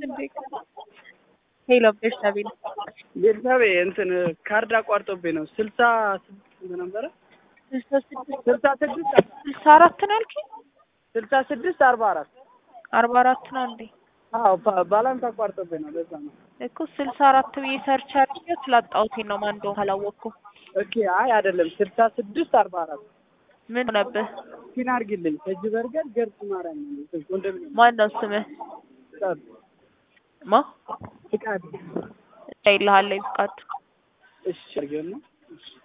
ሄሎ ቤርሳቤ ነው። ቤተሰቤ እንትን ካርድ አቋርጦብኝ ነው። ስልሳ ስድስት ነበረ ስልሳ ስድስት ስልሳ ስድስት ስልሳ አራት ነው ያልከኝ? ስልሳ ስድስት አርባ አራት አርባ አራት ነው እንዴ? አዎ ባ- ባላንስ አቋርጦብኝ ነው። ለዛ ነው። እኮ ስልሳ አራት ብዬ ሰርች አድርጌው ስላጣሁት ነው ማን እንደሆነ አላወቅኩም። ኦኬ አይ አይደለም ስልሳ ስድስት አርባ አራት ምን ሆነብህ? ፒን አድርጊልኝ። ከእጅ በርገር ገርጽ ማርያም ነው ኮንዶሚኒየም ማን ነው ስምህ? ፍቃድ ማ ፍቃድ ይልሃለኝ ፍቃድ እሺ አድርጌው ነው። እሺ